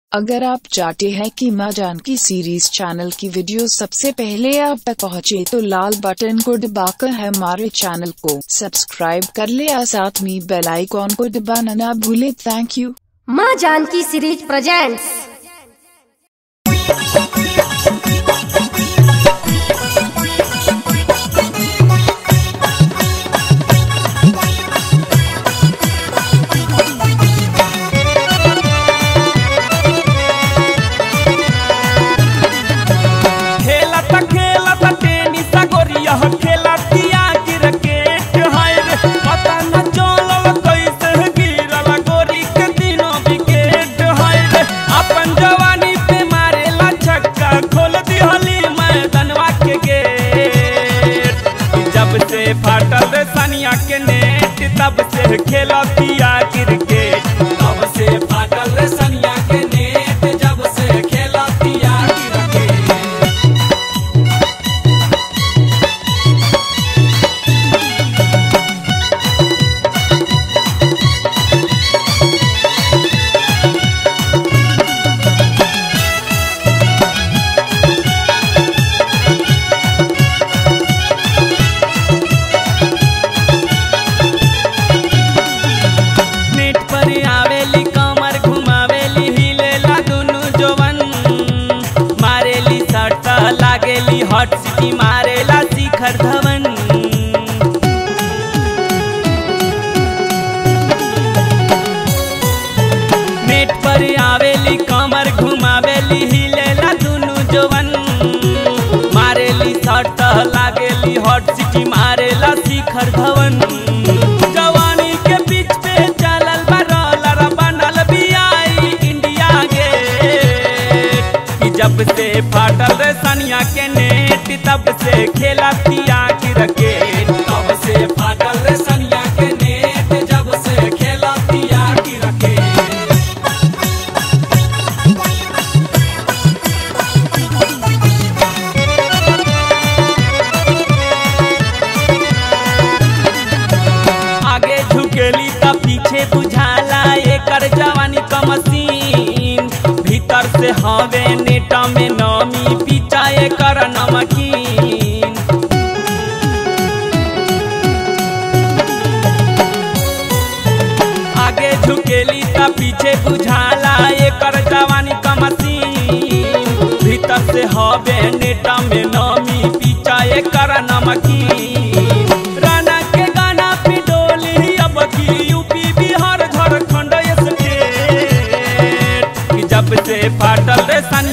अगर आप चाहते हैं कि माँ जानकी सीरीज चैनल की वीडियो सबसे पहले आप तक पहुँचे तो लाल बटन को दबाकर हमारे चैनल को सब्सक्राइब कर ले और साथ में बेल आइकॉन को दबाना ना भूले थैंक यू माँ जानकी सीरीज प्रेजेंट्स खेलत खेलत टेनिस गोरिया खेलतिया क्रिकेट हाय रे पता न चलल कैसे गिरल गोरी के तीनों विकेट हाय रे अपन जवानी पे मारेला छक्का खोल दिहली मैदानवा के गेट जब से फाटल रे सनिया के नेट तब से खेलतिया क्रिकेट तब से फाटल रे सनिया के नेट जब से खेलतिया क्रिकेट नेट पर आवेली कमर घुमावेली हिलेला दुनु जवन मारेली सट लागेली हॉट सिटी मारेला शिखर धवन नेट पर आवेली कमर घुमावेली हिलेला दुनु जवन मारेली सट लागेली हॉट सिटी मारेला शिखर धवन जवानी के बीच पे चलल बा रोलर बनल बियाई इंडिया गेट कि जब से फाटल रे सनिया के नेट तब से खेला पिया क्रिकेट तब से फाटल रे सनिया के नेट जब से खेला पिया क्रिकेट आगे झुकेली त पीछे बुझाला एकर जवानी क मशीन भीतर से हवे नेट में नमी पीछा एकर नमकीन आगे झुकेली त पीछे बुझाला एकर जवानी क मशीन भीतर से हवे नेट में नमी पीछा एकर नमकीन राना के गाना पे डोली अब की यूपी बिहार झारखंड स्टेट कि जब से फाटल रे सन